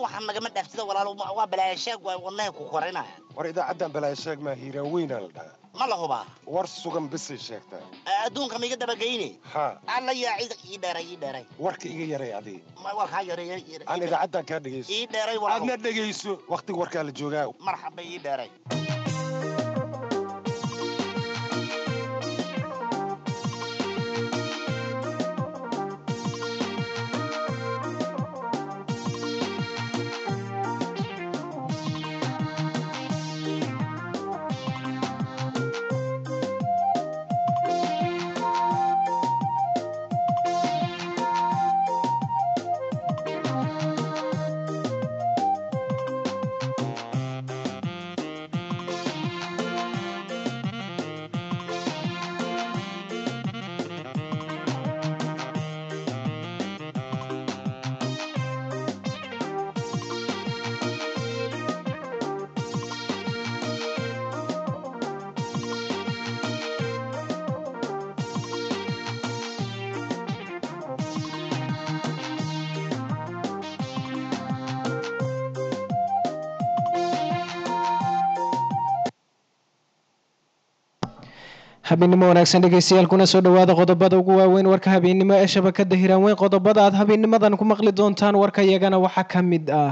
waxaan nagama dhaaftida walaalo waa balaayasheeg waa wadnahay ku korinaya war idaacaddan balaayo sheeg maa hiiraan weynaa la dhahaa ma la hubaa war sugan bisay sheegtaa adduunka ma iga dabageyne haa alla yaa cid ii dheeray ii dheeray warka iga yaray adii Ma- waa kaa yareeya aan idaacaddan kaa dhegayso ii dheeray walaalo aadna dhegayso wakhtiga warkaa la joogaa marxaba ii dheeray habeennimo wanaagsan dhegeystayaal kuna soo dhowaada qodobada ugu waaweyn warka habeennimo ee shabakada hiraan weyn qodobada aad habeennimadan ku maqli doontaan warka iyagana waxaa ka mid ah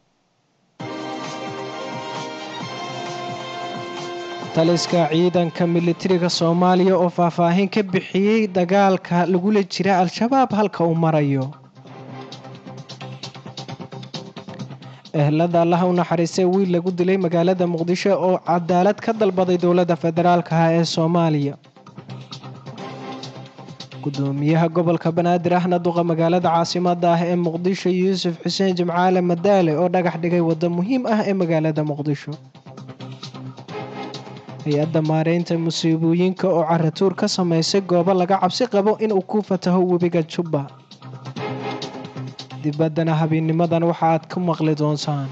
taliska ciidanka militariga soomaaliya oo faahfaahin ka bixiyey dagaalka lagula jira al-shabaab halka uu marayo ehlada allaha u naxariistay wiil lagu dilay magaalada muqdisho oo cadaalad ka dalbaday dowladda federaalka ah ee soomaaliya gudoomiyaha gobolka banaadir ahna duqa magaalada caasimada ah ee muqdisho yuusuf xuseen jimcaale madaale oo dhagax dhigay waddo muhiim ah ee magaalada muqdisho hay-adda maareynta musiibooyinka oo caratuur ka sameysay goobo laga cabsi qabo inuu ku fataho webiga jubba dibaddana habeenimadan waxa aad ku maqli doontaan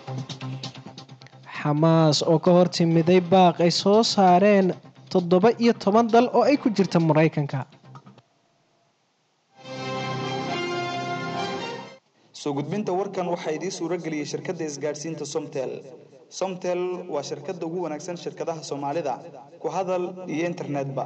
xamaas oo ka hor timiday baaq ay soo saareen toddoba iyo toban dal oo ay ku jirta maraykanka soo gudbinta warkan waxaa idiin suuro geliyey shirkadda isgaadhsiinta somtel somtel waa shirkadda ugu wanaagsan shirkadaha soomaalida ku hadal iyo internetba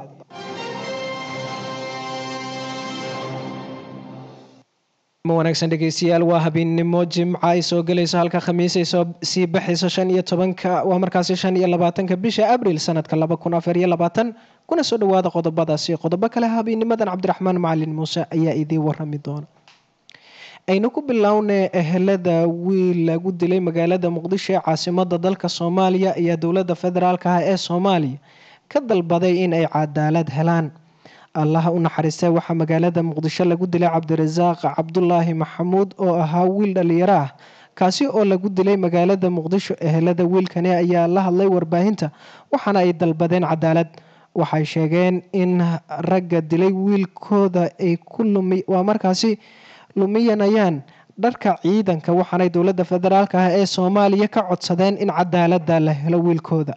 wanaagsan dhegeystayaal waa habeennimo jimca ay soo gelayso halka khamiis ay soo sii baxayso shan iyo tobanka waa markaasi shan iyo labaatanka bisha abril sanadka laba kun afar iyo labaatan kuna soo dhowaada qodobadaasi qodobo kale habeennimadan cabdiraxmaan macalin muuse ayaa idiin warami doona aynu ku bilownay ehelada wiil lagu dilay magaalada muqdisho ee caasimada dalka soomaaliya ayaa dowladda federaalka ah ee soomaaliya ka dalbaday in ay cadaalad helaan allaha u naxariistay waxaa magaalada muqdisho lagu dilay cabdirasaaq cabdulaahi maxamuud oo ahaa wiil dhalinyaro ah kaasi oo lagu dilay magaalada muqdisho ehelada wiilkani ayaa la hadlay warbaahinta waxaana ay dalbadeen cadaalad waxay sheegeen in ragga dilay wiilkooda ay ku lumi waa markaasi lumiyanayaan dharka ciidanka waxaanay dowladda federaalk ah ee soomaaliya ka codsadeen in cadaalada la helo wiilkooda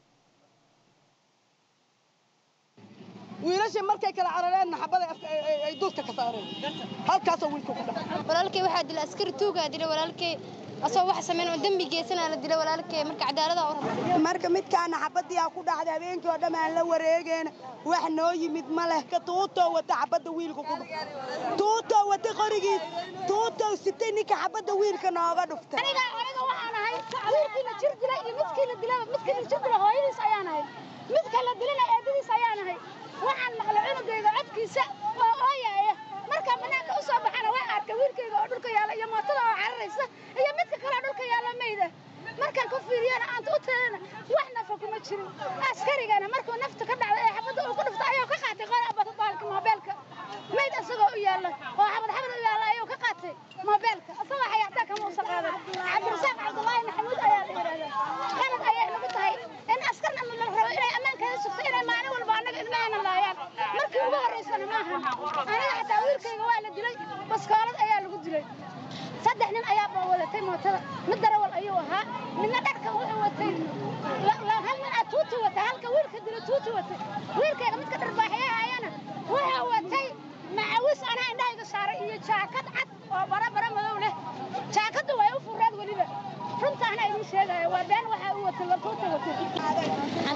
wiilashii markay kala carareen naxabada ay duudka ka saareen halkaasoo wiilka ku dhacay walaalkay waxaa dilay askari tuugaa dilay walaalkay asoo wax sameyn oo dembi geysanaa la dilay walaalkay marka cadaalada u rabay marka midkaana xabadii aa ku dhacday habeenkii oo dhan aan la wareegeen wax noo yimid ma leh ka tuutoo wata xabadda wiilka ku dhuftay tuutoo wata qorigiis tuutoo sitay ninka xabadda wiilka nooga dhuftay aniga aniga waxaan ahay wiilkiina jir dilay iyo midkiina dilay midkiina jir dilay hooyadiis ayaan ahay midka la dilana eedadiis ayaan ahay waxaan maqlay cunugayga codkiisa oo ooyaaya markaa banaanka u soo baxana waan arkay wiilkayga oo dhulka yaalla iyo mootada oo cararaysa iyo midka kale dhulka yaalla mayda markaan ku fiiriyana aanta u teedana wax nafa kuma jirin askarigana markuu nafta ka dhacday ee xabadda uu ku dhufta ayuu ka qaatay qora baalka moobeelka mayd asagoo u yaalla oo xabad xabad u yaalla ayuu ka qaatay moobeelka asagoo xayaataa kama uusan qaadan cabdirasaaq cabdulaahi maxamuud ayaa la yidhahdaa qalad ayay nagu tahay in askarna la rabo inay ammaankeeda sugto inay maalin walba annaga ilmahayna laayaan markii ugu horraysana maaha aniga xataa wiilkayga waa la dilay baskoolad ayaa lagu dilay saddex nin ayaa baa wadatay mootada mid darawal ayuu ahaa midna dharka wuxuu watay hal nin aa tuuti watay halka wiilka dila tuuti watay wiilkayga midka dharbaaxyaha ayana wuxuu watay macawis anaa indhahayga saaray iyo jaakad cad oo bara bara madow leh jaakadda way u fureen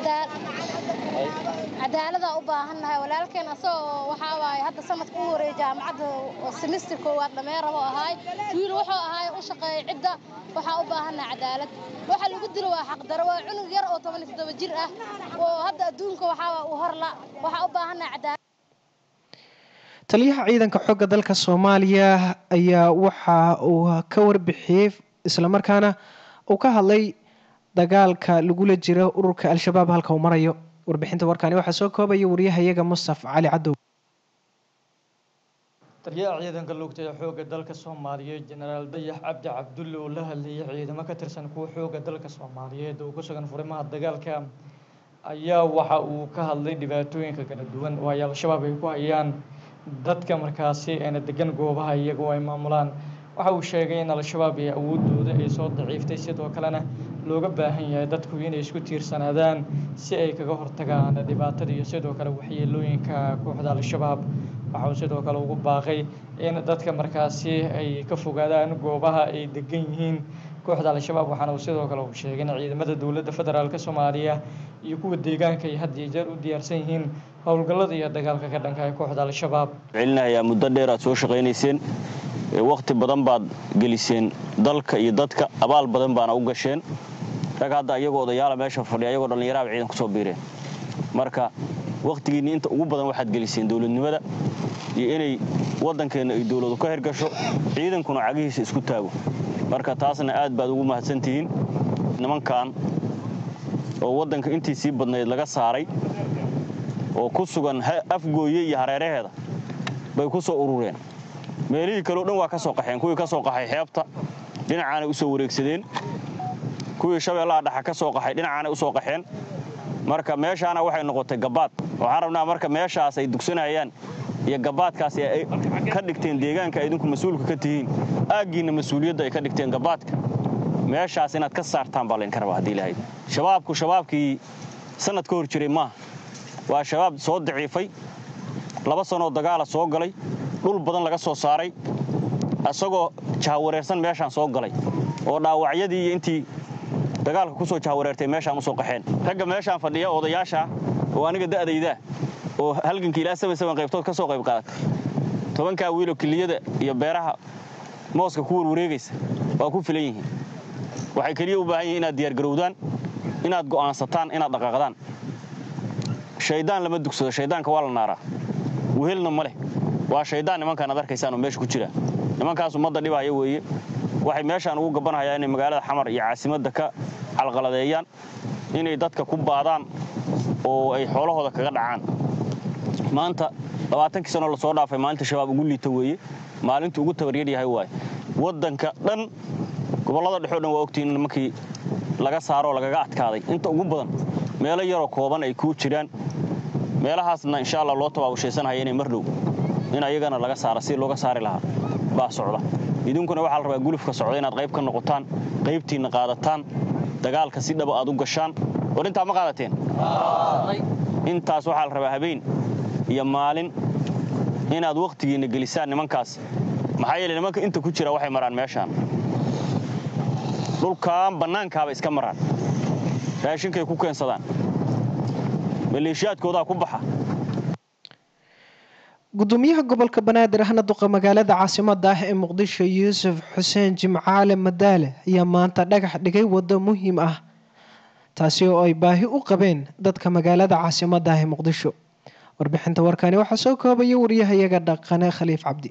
cadaaladaan u baahannahay walaalkeen asagoo waxaa waaye hadda sanadka u horeeyay jaamacadda semester koowaad dhamee rabo ahaay wiil wuxuu ahaay u shaqeeyay cidda waxaa u baahannahay cadaalad waxa lagu dilo waa xaqdaro waa cunug yar oo toban iyo toddoba jir ah oo hadda adduunka waxaa u horla waxaa u baahannahay cadaalad taliyaha ciidanka xoogga dalka soomaaliya ayaa waxa uu ka warbixiyey islamarkaana uu ka hadlay dagaalka lagula jiro ururka al-shabaab halka uu marayo warbixinta warkaani waxaa soo koobaya wariyahayaga mustaf cali cadow taliyaha ciidanka lugta ee xoogga dalka soomaaliyeed jenaraal dayax cabdi cabdulle oo la hadlayay ciidamo ka tirsan kuwa xoogga dalka soomaaliyeed oo ku sugan furimaha dagaalka ayaa waxa uu ka hadlay dhibaatooyinka kala duwan oo ay al-shabaab ay ku hayaan dadka markaasi eena degan goobaha iyagoo ay maamulaan waxa uu sheegay in al-shabaab iyo awoodooda ay soo daciiftay sidoo kalena looga baahan yahay dadku inay isku tiirsanaadaan si ay kaga hortagaan dhibaatada iyo sidoo kale waxyeelooyinka kooxda al-shabaab waxa uu sidoo kale ugu baaqay in dadka markaasi ay ka fogaadaan goobaha ay degan yihiin kooxda al-shabaab waxaana uu sidoo kale uu sheegay in ciidamada dowladda federaalk soomaaliya iyo kuwa deegaanka ay had iyo jeer u diyaarsan yihiin howlgallada iyo dagaalka ka dhanka ee kooxda al-shabaab celinayaa muddo dheer aad soo shaqaynayseen wakhti badan baad geliseen dalka iyo dadka abaal badan baana u gasheen rag hadda iyagoo odayaala meesha fadhiya ayagoo dhallinyaraaba ciidan ku soo biireen marka wakhtigiinni inta ugu badan waxaad geliseen dowladnimada iyo inay waddankeenna ay dowladu ka hirgasho ciidankuna cagihiisa isku taago marka taasna aad baad ugu mahadsantihiin nimankan oo waddanka intii sii badnayd laga saaray oo ku sugan afgooye iyo hareeraheeda bay ku soo urureen meelihii kaleo dhan waa ka soo qaxeen kuwii ka soo qaxay xeebta dhinacaanay u soo wareegsadeen kuwii shabeellaha dhaxa ka soo qaxay dhinacaanay u soo qaxeen marka meeshaana waxay noqotay gabaad waxaan rabnaa marka meeshaas ay dugsanayaan iyo gabaadkaasi ay ka dhigteen deegaanka ay idinku mas-uulka ka tihiin aaggiinna mas-uuliyadda ay ka dhigteen gabaadka meeshaas inaad ka saartaan baa laydinka rabaa haddii ilahayd shabaabku shabaabkii sannad ka hor jiray maaha waa shabaab soo daciifay laba sanoo dagaala soo galay dhul badan laga soo saaray isagoo jahawareersan meeshaan soo galay oo dhaawacyadii iyo intii dagaalka ku soo jahawareertay meeshaan u soo qaxeen ragga meeshaan fadhiya odayaasha oo aniga da'dayda oo halganka ilaa saban saban qaybtood ka soo qayb qaadatay tobankaa wiiloo kiliyada iyo beeraha mooska ku warwareegaysa waa ku filan yihiin waxay keliya u baahan yihin inaad diyaargarowdaan inaad go'aansataan inaad dhaqaaqdaan shaydaan lama dugsado shaydaanka waa la naaraa wehelna ma leh waa shaydaan nimankaan ad arkaysaan oo meesha ku jira nimankaas ummadda dhibaya weeye waxay meeshaan ugu gabanayaan inay magaalada xamar iyo caasimadda ka calqaladeeyaan inay dadka ku baadaan oo ay xoolahooda kaga dhacaan maanta labaatankii sanoo lasoo dhaafay maalinta shabaab ugu liita weeye maalintu ugu tabaryar yahay waaye waddanka dhan gobollada dhexoo dhan waa ogtihiin nimankii laga saaroo lagaga adkaaday inta ugu badan meelo yaroo kooban ay ku jiraan meelahaasna insha allah loo tabaabushaysanhaya inay mar dhow in ayagana laga saara si looga saari lahaa baa socda idinkuna waxaa la rabaa gulufka socda inaad qayb ka noqotaan qaybtiinna qaadataan dagaalka si dhaba aad u gashaan war intaa ma qaadateen intaas waxaa la rabaa habeen iyo maalin inaad wakhtigiinna gelisaan nimankaas maxaa yeele nimanka inta ku jira waxay maraan meeshaan dhulkaan bannaankaaba iska maraan raashinkay ku keensadaan maleeshiyaadkoodaa ku baxa gudoomiyaha gobolka banaadir ahna duqa magaalada caasimada ah ee muqdisho yuusuf xuseen jimcaale madaale ayaa maanta dhagax dhigay waddo muhiim ah taasi oo ay baahi u qabeen dadka magaalada caasimada ah ee muqdisho warbixinta warkani waxaa soo koobaya wariyahayaga dhaqane khaliif cabdi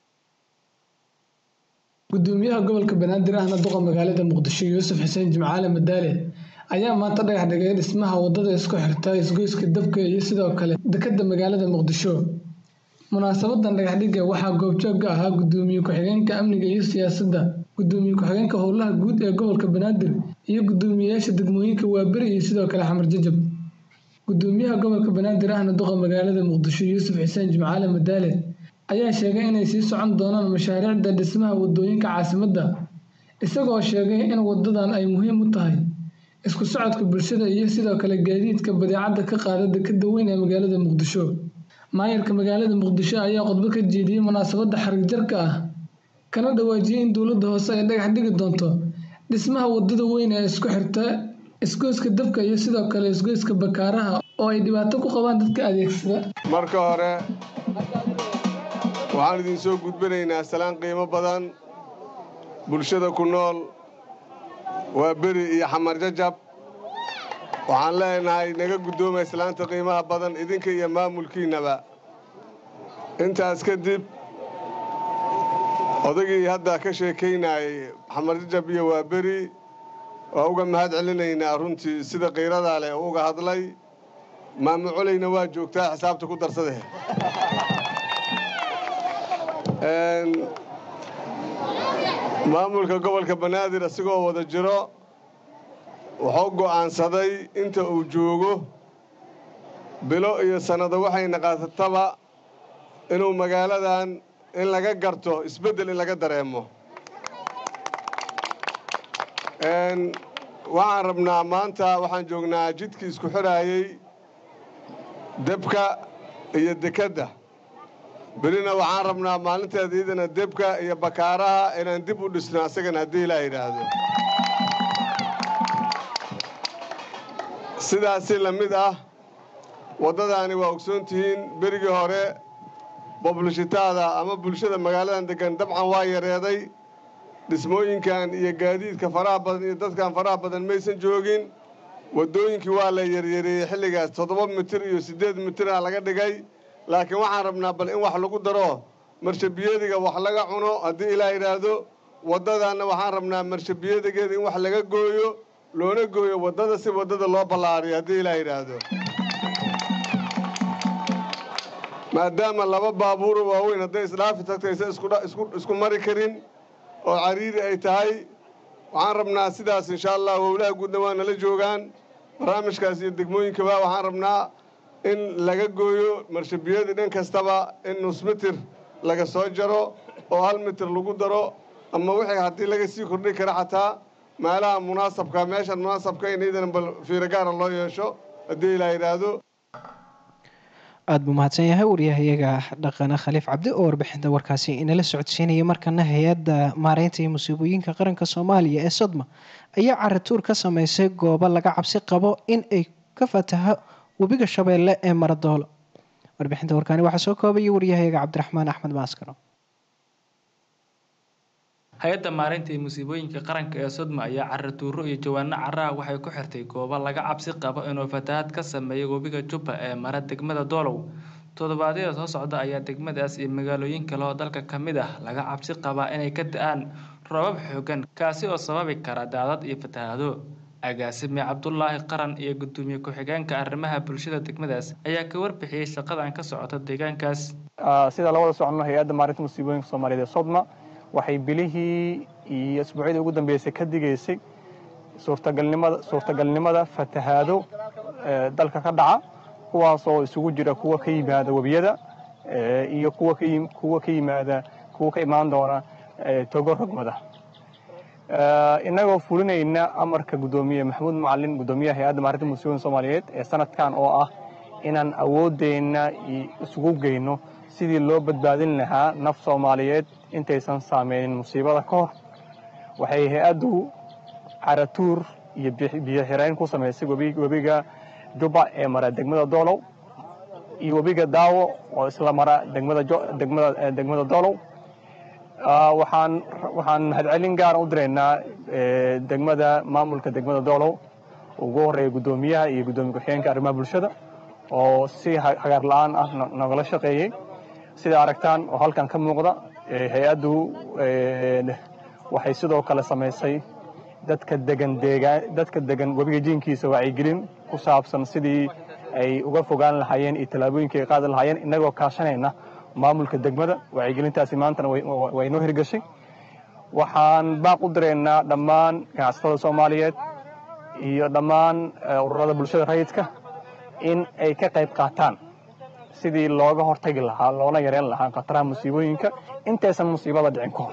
gudoomiyaha gobolka banaadir ahna duqa magaalada muqdisho yuusuf xuseen jimcaale madaale ayaa maanta dhagax dhigay dhismaha wadada isku xirta isgoyska dabka iyo sidoo kale dekada magaalada muqdisho munaasabadan dhagaxdhigga waxaa goobjoog ahaa gudoomiye ku-xigeenka amniga iyo siyaasadda gudoomiye ku-xigeenka howlaha guud ee gobolka banaadir iyo gudoomiyeyaasha degmooyinka waaberi iyo sidoo kale xamar jajab gudoomiyaha gobolka banaadir ahna duqa magaalada muqdisho yuusuf xuseen jimcaale madaale ayaa sheegay inay sii socon doonaan mashaariicda dhismaha wadooyinka caasimadda isagoo sheegay in wadadan ay muhiim u tahay isku socodka bulshada iyo sidoo kale gaadiidka badeecadda ka qaada dekada weyn ee magaalada muqdisho maayarka magaalada muqdisho ayaa khudbo ka jeediyey munaasabadda xarig jarka ah kana dhawaajiyey in dowladda hoose ay dhagax dhigi doonto dhismaha wadada weyn ee isku xirta isgoyska dabka iyo sidoo kale isgoyska bakaaraha oo ay dhibaato ku qabaan dadka adeegsada marka hore waxaan idin soo gudbinaynaa salaan qiimo badan bulshada ku nool waa beri iyo xamar jajab waxaan leenahay naga guddoomay islaanta qiimaha badan idinka iyo maamulkiinnaba intaas kadib odagii hadda ka sheekaynayay xamar jajab iyo waa beri waa uga mahad celinaynaa runtii sida qiiradaa leh oo uga hadlay maamo colayna waa joogtaa xisaabta ku darsade maamulka gobolka banaadir isagoo wada jiro wuxuu go'aansaday inta uu joogo bilo iyo sannado waxayna qaatataba inuu magaaladan in laga garto isbeddel in laga dareemo waxaan rabnaa maanta waxaan joognaa jidkii isku xidhaayey debka iyo dekedda berina waxaan rabnaa maalinteeda iyadana debka iyo bakaaraha inaan dib u dhisno asagana haddii ilaa yidhaahdo sidaasi la mid ah waddadaani waa ogsoon tihiin berigii hore boblishitaada ama bulshada magaaladan deggan dabcan waa yareeday dhismooyinkan iyo gaadiidka faraha badan iyo dadkan faraha badan maysan joogin waddooyinkii waa la yaryareeyey xilligaas toddoba mitir iyo siddeed mitirah laga dhigay laakiin waxaan rabnaa bal in wax lagu daro marshabiyadiga wax laga cuno haddii ilaa yidhaahdo waddadaanna waxaan rabnaa marshabiyadigeeda in wax laga gooyo loona gooyo waddada si waddada loo ballaariyo haddii ilaa yidhaahdo maadaama laba baabuuro waaweyn hadday isdhaafi tagtaysa isku mari karin oo cariiri ay tahay waxaan rabnaa sidaas insha allah wowlaha guudna waa nala joogaan barnaamijkaas iyo degmooyinkaba waxaan rabnaa in laga gooyo marshabiyadii dhan kastaba in nus mitir laga soo jaro oo hal mitir lagu daro ama wixii haddii laga sii kordhi kara xataa meelaha munaasabka meeshan munaasabka in iidana bal fiiro gaara loo yeesho haddii ilaa yidhaahdo aada buu mahadsan yahay waryahayaga dhaqane khaliif cabdi oo warbixinta warkaasi inala socodsiinaya markana hay-adda maareynta iyo musiibooyinka qaranka soomaaliya ee sodma ayaa caratuur ka sameysay goobo laga cabsi qabo in ay ka fataho webiga shabeelle ee maradoolo warbixinta warkaani waxaa soo koobaya waryahayaga cabdiraxmaan axmed maaskaro hay-adda maareynta iyo musiibooyinka qaranka ee sodma ayaa caratuuro iyo jawaano caraha waxay ku xirtay goobo laga cabsi qabo inuu fatahaad ka sameeyo webiga jubba ee mara degmada doolow toddobaadyada soo socda ayaa degmadaas iyo magaalooyin kale oo dalka ka mid ah laga cabsi qabaa inay ka da-aan roobab xoogan kaasi oo sababi kara daadad iyo fatahaado agaasime cabdulaahi qaran iyo gudoomiye ku-xigeenka arrimaha bulshada degmadaas ayaa ka warbixiyey shaqadan ka socota deegaankaas sida la wada socono hay-adda maarinta musiibooyinka soomaaliyeed ee sodma waxay bilihii iyo asbuucyadii ugu dambeysay ka digaysay suurtagalnimada suurtagalnimada fatahaado dalka ka dhaca kuwaasoo isugu jira kuwa ka yimaada webiyada iyo kuwa ka kuwa ka yimaada kuwa ka imaan doona togo rogmada innagoo fulinayna amarka guddoomiye maxamuud macalin guddoomiyaha hay-adda maarinta musiibooyinka soomaaliyeed ee sanadkan oo ah inaan awoodeenna isugu geyno sidii loo badbaadin lahaa naf soomaaliyeed intaysan saameynin musiibada ka hor waxay hay-addu caratuur iyo biyo xirayn ku samaysay webiga jubba ee mara degmada doolow iyo webiga daawo oo isla mara degmada doolow waxaan waxaan mahadcelin gaara u diraynaa degmada maamulka degmada doolow ugu horreeya guddoomiyaha iyo guddoomiye ku-xigeenka arrimaha bulshada oo si hagaar la-aan ah nogala shaqeeyey sida aragtaan oo halkan ka muuqda hay-addu waxay sidoo kale samaysay dadka degan deegaan dadka degan webiga jiinkiisa wacyigelin ku saabsan sidii ay uga fogaan lahaayeen iyo tallaabooyinka ay qaadi lahaayeen innagoo kaashanayna maamulka degmada wacyigelintaasi maantana way noo hirgashay waxaan baaq u diraynaa dhammaan ganacsatada soomaaliyeed iyo dhammaan ururada bulshada rayidka in ay ka qayb qaataan sidii looga hortagi lahaa loona yareyn lahaa khataraha musiibooyinka intaysan musiibada dhicin ka hor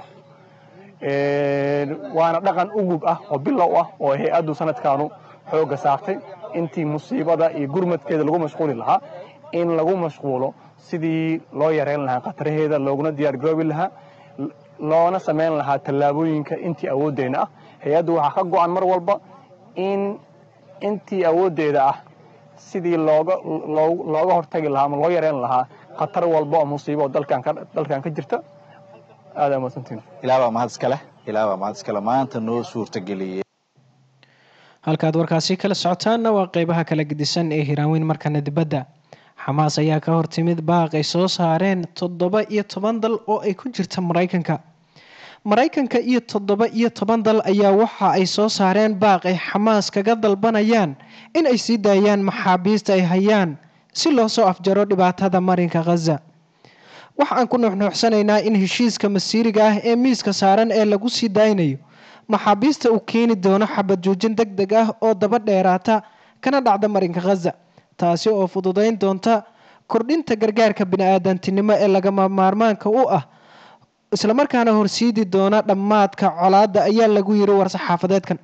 waana dhaqan ugub ah oo bilow ah oo hay-addu sanadkaanu xoogga saartay intii musiibada iyo gurmadkeeda lagu mashquuli lahaa in lagu mashquulo sidii loo yareyn lahaa khataraheeda looguna diyaargaroobi lahaa loona samayn lahaa tallaabooyinka intii awooddeyna ah hay-addu waxaa ka go-an mar walba in intii awooddeeda ah sidii looga looga hortagi lahaa ama loo yareyn lahaa khatar walba oo musiibo oo dalkan ka dalkan ka jirta aada mahadsantiin ilaa baa mahad iskale ilaa baa mahad iskale maanta noo suurtageliyey halkaad warkaasi kala socotaanna waa qeybaha kala gedisan ee hiraanweyn markana dibadda xamaas ayaa ka hortimid baaq ay soo saareen toddoba iyo toban dal oo ay ku jirta maraykanka maraykanka iyo toddoba iyo toban dal ayaa waxa ay soo saareen baaq ay xamaas kaga dalbanayaan in ay sii daayaan maxaabiista ay hayaan si loo soo afjaro dhibaatada marinka khaza waxa aan ku nuuxnuuxsanaynaa in heshiiska masiiriga ah ee miiska saaran ee lagu sii daaynayo maxaabiista uu keeni doono xabad joojin deg deg ah oo daba dheeraata kana dhacda marinka khaza taasi oo fududayn doonta kordhinta gargaarka bini-aadantinimo ee lagama maarmaanka u ah islamarkaana horsiidi doona dhammaadka colaadda ayaa lagu yiri war-saxaafadeedkan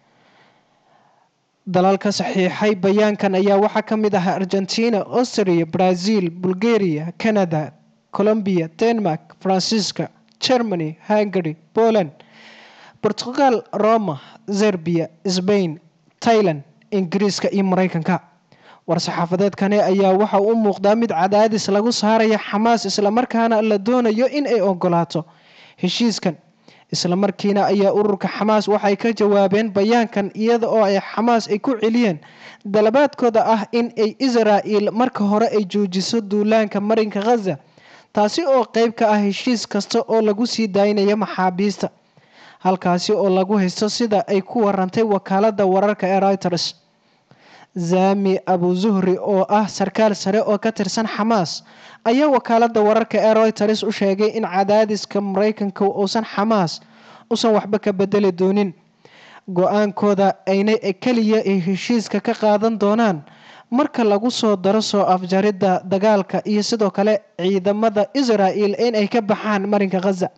dalalka saxiixay bayaankan ayaa waxaa ka mid ah argentina austria brazil bulgaria canada colombia denmark faransiiska germany hungary poland portugal roma zerbia sbain tailand ingiriiska iyo maraykanka war-saxaafadeedkani ayaa waxa u muuqdaa mid cadaadis lagu saaraya xamaas islamarkaana la doonayo in ay ogolaato heshiiskan islamarkiina ayaa ururka xamaas waxay ka jawaabeen bayaankan iyada oo ay xamaas ay ku celiyeen dalabaadkooda ah in ay israa'il marka hore ay joojiso duulaanka marinka khaza taasi oo qeyb ka ah heshiis kasta oo lagu sii daynaya maxaabiista halkaasi oo lagu haysto sida ay ku warantay wakaalada wararka ee reuters zami abu zuhri oo ah sarkaal sare oo ka tirsan xamaas ayaa wakaalada wararka ee reuters u sheegay in cadaadiska maraykanka uusan xamaas usan waxba ka bedeli doonin go-aankooda ayna keliya ay heshiiska ka qaadan doonaan marka lagu soo daro soo afjaridda dagaalka iyo sidoo kale ciidamada israa'il in ay ka baxaan marinka khaza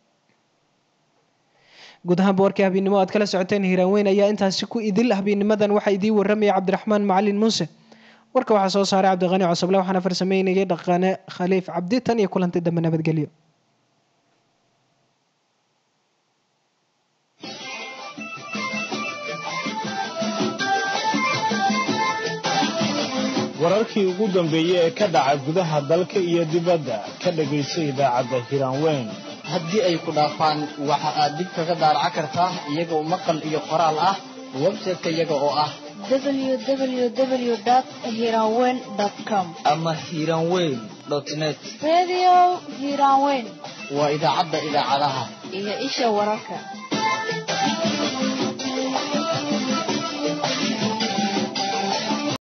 guud ahaanba warkii habeennimo aad kala socoteen hiiraanweyn ayaa intaasi ku idil habeenimadan waxaa idiin waramaya cabdiraxmaan macalin muuse warka waxaa soo saaray cabdiqani cosoble waxaana farsameynayay dhaqane khaliif cabdi tan iyo kulanti dambe nabadgelyo wararkii ugu dambeeyey ee ka dhaca gudaha dalka iyo dibadda ka dhagayso idaacadda hiraanweyn haddii ay ku dhaafaan waxa aad dib kaga daaraca kartaa iyagoo maqal iyo qoraal ah website-ka iyaga oo ah www.hiranweyn.com ama hiranweyn net Radio Hiranweyn waa idaacadda idaacadaha iyo isha wararka